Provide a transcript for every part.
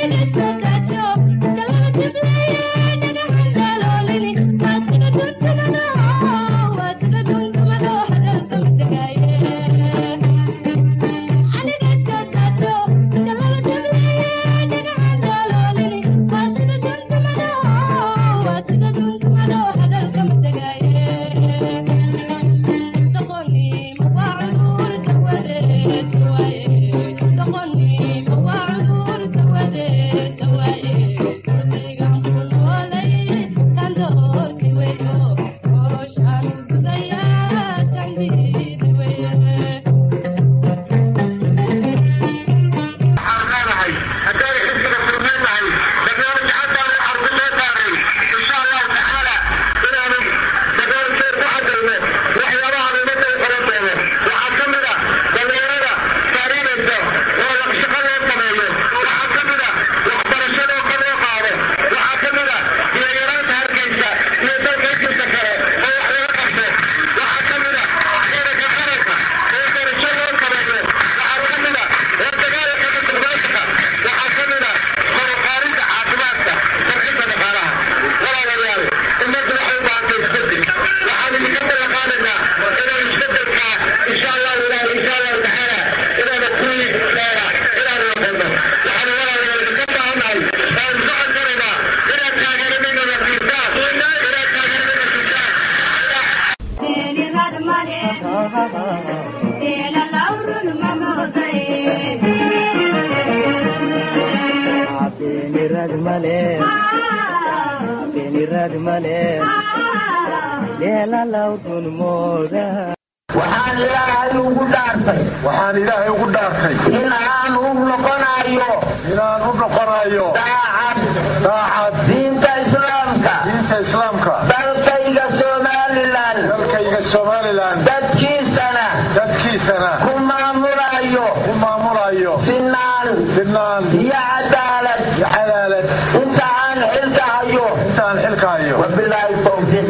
waxaan ilaahay ugu dhaartay waxaan ilaahay ugu dhaartay in aan u noqonayo inaan u noqonayo daacad daacad diinta islaamka diinta islaamka dalkayga somalilan dalkayga somalilan dadkiisana dadkiisana ku maamulayo ku maamulayo sinaan sinaan iyo cadaalad iyo cadaalad inta aan xilka hayo intaan xilka hayo wabilaahi towfiiq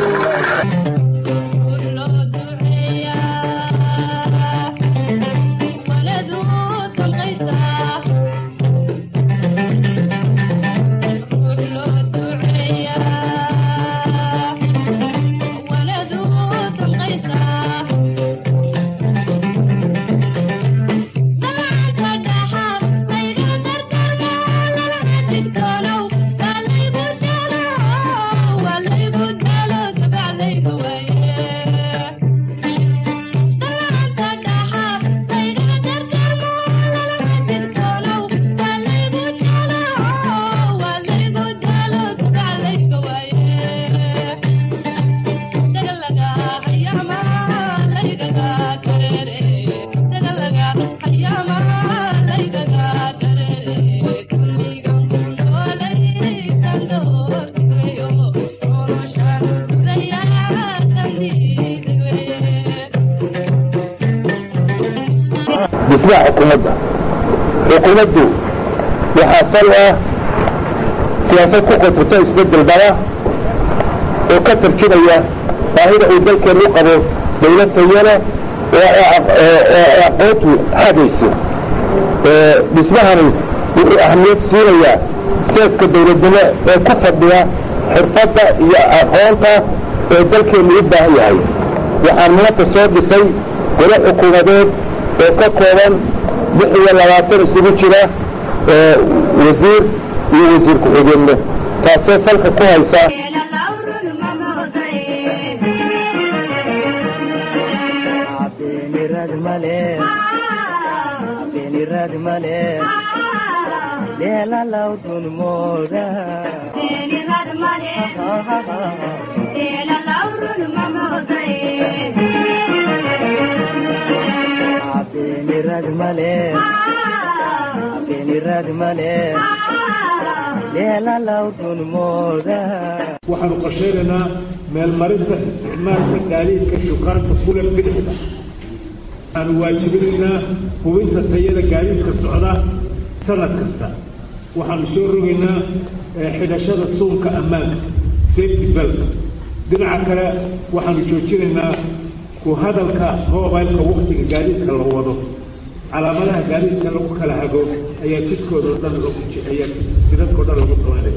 dhismaha xukuumadda xukuumaddu waxaa sal ah siyaasad ku qodfata isbeddel daba oo ka tarjumaya baahida uu dalkeenu u qabo dawlad tayana oo aqoontu xagayso dhismahani wuxuu ahamiyad siinayaa seeska dawladnimo ee ku fadhiya xirfadda iyo aqoonta ee dalkeenu u baahan yahay waxaan maanta soo dhisay golo xukuumadeed oo ka kooban lix iyo labaatan isugu jira wasiir iyo wasiir ku-xigeenno taasoo salka ku haysa waxaanu qorshaynaynaa meelmarinta isticmaalka gaadiidka shukaanta kule bidixda waxaanu waajibinaynaa hubinta tayada gaadiidka socda sanad kasta waxaanu soo rogaynaa xidhashada suunka ammaanka safety belt dhinaca kale waxaanu joojinaynaa ku hadalka mobilka waktiga gaadiidka la wado calaamadaha gaadiidka lagu kala hago ayaa jidkoodao dhan ayaa jidadkao dhan lagu qabanaya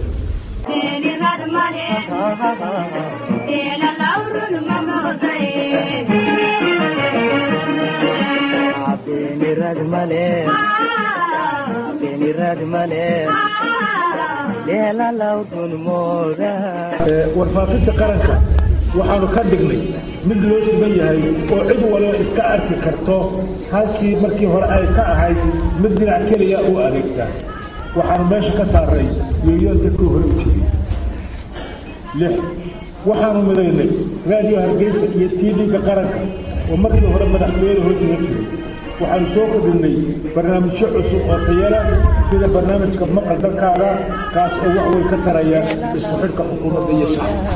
warfaafinta qaranka waxaanu ka dhignay mid loo sugan yahay oo cid waliba iska arki karto halkii markii hore ay ka ahayd mid dhinac keliya u adeegta waxaanu meesha ka saaray yooyoonta kuu hore u jiray lix waxaanu midaynay raadiyo hargeysa iyo tv-ga qaranka oo markii hore madaxtooyada hoosiga jiray waxaanu soo kordhinnay barnaamijyo cusub oo tayala sida barnaamijka maqal dalkaaga kaas oo wax weyn ka taraya isku xidhka xukuumadda iyo shacabka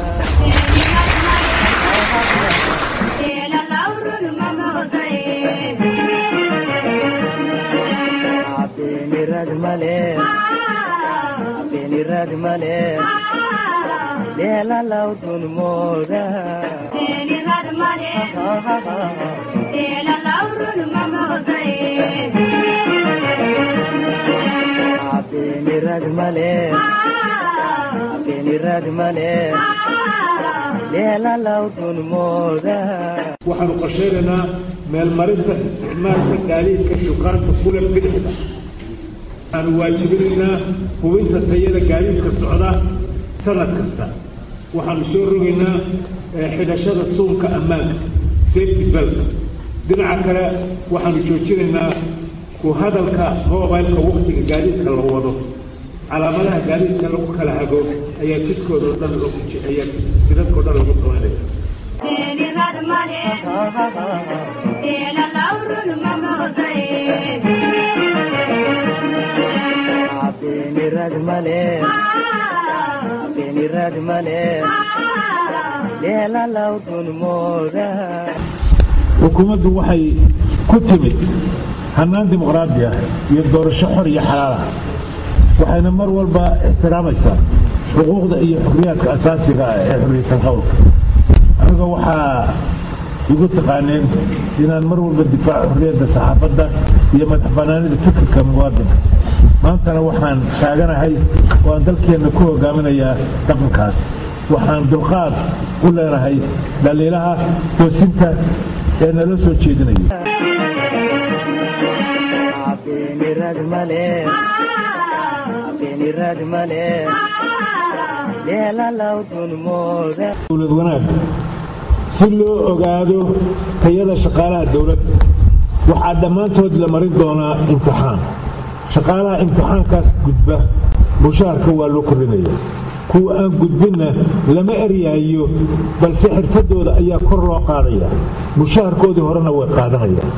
waxaanu qorsheynaynaa meelmarinta isticmaalka gaadiidka shukaanta kule bidixda waxaanu waajibinaynaa hubinta tayada gaadiidka socda sanad kasta waxaanu soo rogaynaa xidhashada suunka ammaanka safety belt dhinaca kale waxaanu joojinaynaa ku hadalka mobilka waktiga gaadiidka la wado calaamadaha gaadiidka lagu kala hago ayaa jidkoodao dhan ayaa jidadkao dhan lagu qabanaya xukuumaddu waxay ku timid hannaan dimuqraadi ah iyo doorasho xor iyo xalaal ah waxayna mar walba ixtiraamaysaa xuquuqda iyo xurriyaadka asaasiga ah ee xurriyatan qowlka aniga waxaa igu taqaaneen inaan mar walba difaaco xurriyadda saxaafadda iyo madax bannaanida fikirka muwaadinka maantana waxaan taaganahay oo aan dalkeenna ku hogaaminayaa dhaqankaas waxaan dulqaad u leenahay dhaliilaha toosinta ee nala soo jeedinayo dowlad wanaag si loo ogaado tayada shaqaalaha dowladda waxaa dhammaantood la marin doonaa imtixaan shaqaalaha imtixaankaas gudba mushaharka waa loo kordhinaya kuwa aan gudbinna lama eryaayo balse xirfadooda ayaa kor loo qaadaya mushaharkoodii horena way qaadanayaan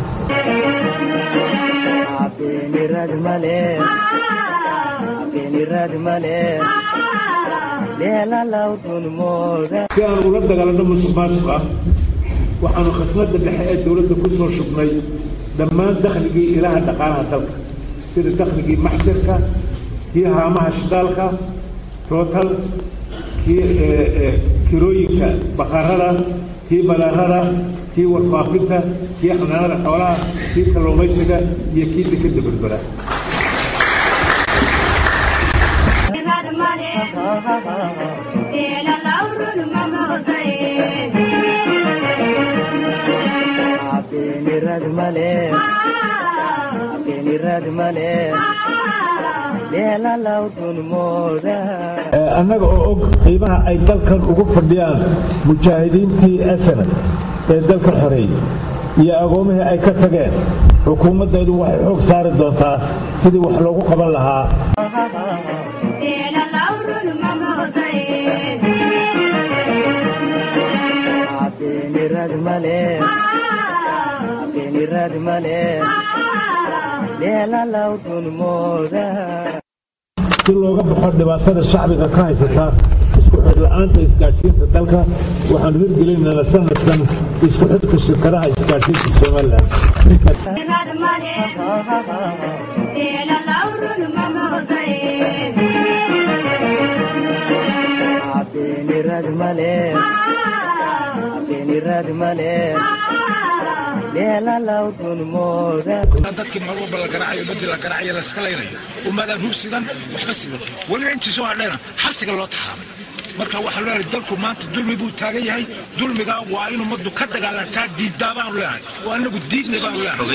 si aan ula dagaalanno musuq maasuq ah waxaanu khasnada dhexe ee dowladda ku soo shubnay dhammaan dakhligii ilaha dhaqaalaha dalka sida dakhligii maxjarka kii haamaha shidaalka tootal kii kirooyinka baqarada kii balaarada kii warfaafinta kii xanaanada xoolaha kii kalluumaysiga iyo kii dekada berbera annaga oo og qiimaha ay dalkan ugu fadhiyaan mujaahidiintii asanad ee dalkan xoreeyey iyo agoomihii ay ka tageen xukuumaddeedu waxay xoog saari doontaa sidii wax loogu qaban lahaa si looga baxo dhibaatada shacbiga ka haysata isku xidhla'aanta isgaadhsiinta dalka waxaanu hirgelinayna sanadkan isku xidhka shirkadaha isgaadhsiinta somalilan dadkii mar walba la garaacayo dadii la garaacayo la iska laynayo ummadaan hub sidan waxba sidan weliba intiisoo hadheena xabsiga loo taxaabay marka waxaan leenahay dalku maanta dulmi buu taagan yahay dulmiga waa in ummaddu ka dagaalantaa diiddaa baanu leenahay oo anagu diidnay baanu leenahay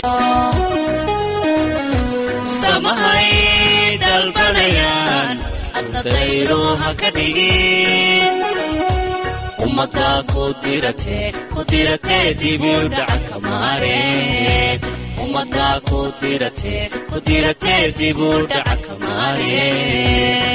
samahay dalbanayaan adadayro ha ka dhigin ummadda ku diratee ku diratee dibiu dhaca kamaare ummadda ku diratee ku diratee dibu dhaca kamaare